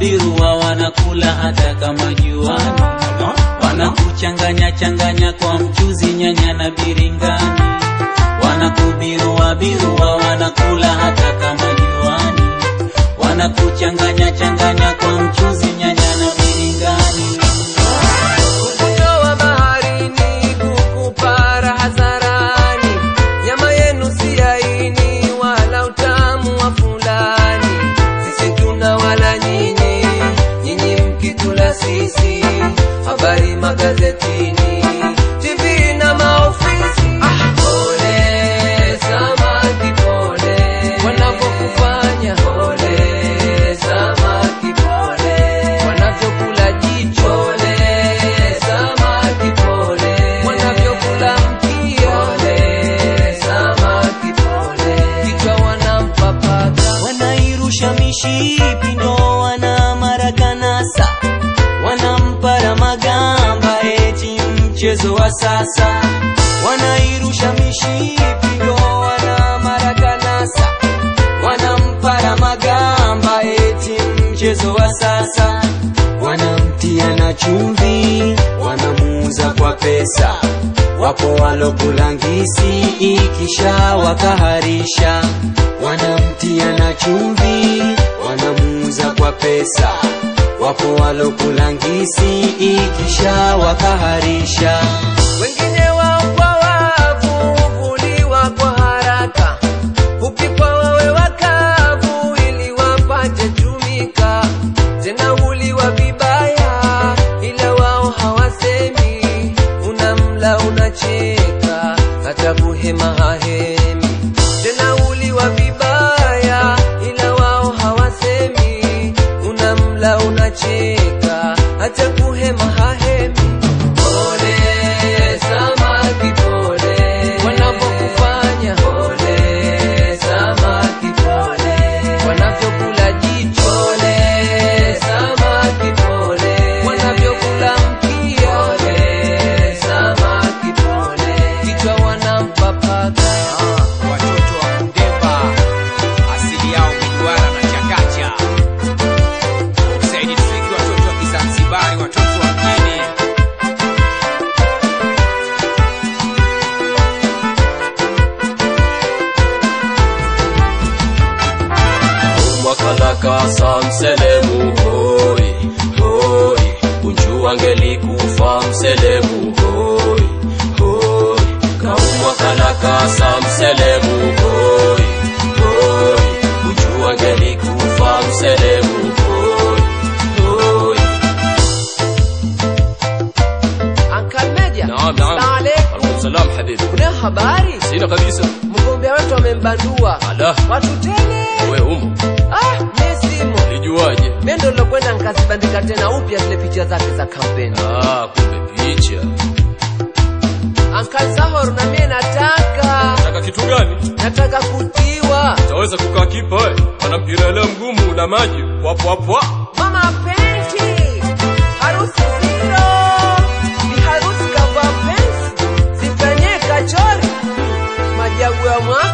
birua wanakula hata kama juani, wanakuchanganya changanya kwa mchuzi, nyanya na biringani, wanakubirua birua wanakula hata kama juani, wanakuchanganya changanya kwa mchuzi, nyanya na biringani. Kukutoa baharini, kukupara hadharani, nyama yenu si laini wala utamu wa fulani. Sisi tuna wala nyinyi, nyinyi mkitula sisi. Habari magazetini, TV na maofisi. Ah, pole samaki, pole wanavyokufanya. Pole samaki, pole wanavyokula jicho. Pole samaki, pole wanavyokula mkia. Pole samaki, pole kichwa wanampa paka. wanairusha mishipi ndo wana marakanasa wanampara magamba eti mchezo wa sasa wanairusha mishipi ndo wana marakanasa wanampara magamba eti mchezo wa sasa wanamtia na chumvi wanamuuza kwa pesa wapo walokulangisi ikisha wakaharisha wanamtia na chumvi wanamuuza kwa pesa wapo walokulangisi ikisha wakaharisha wengine wao kwa wavu huvuliwa kwa haraka, hupikwa wawe wakavu ili wapate tumika, tena huliwa vibaya, ila wao hawasemi. Unamla unacheka, hata kuhema hahemi, tena huliwa vibaya, ila wao hawasemi. Unamla unacheka, hata kuhema hahemi. Pole samaki, pole wanavyokufanya. Pole samaki, pole wanavyokula jicho. Pole samaki, pole wanavyokula mkia. Pole samaki, pole kichwa wanampa paka. watoto wa Kundemba asili yao Mduara na Chakacha. Saidi Tufiki, watoto wa Kizanzibari, watoto wa mjini. mwakalakasa mselemu hoi hoi unjua ngelikufa mselemu hoi hoi kaumwakalakasa mselemu hoi hoi unjua ngelikufa mselemu hoi hoi Uncle Meja, naam naam Assalamu alaikum. alaikum salam habibi Kuna habari? sina kabisa Mgombea wetu amembandua ala watu tele. we umo Ah, mi simo. lijuaje Mimi ndo nilokwenda nikazibandika tena upya zile picha zake za kampeni. ah kumbe picha Uncle Zahor na mimi nataka taka kitu gani nataka kutiwa. taweza kukaa kipa we ana mpira leo mgumu na maji wapwapwa Mama Penti. Harusi zero. Ni harusi kavaa pensi. Zifanyie kachori. Majagu ya mwaka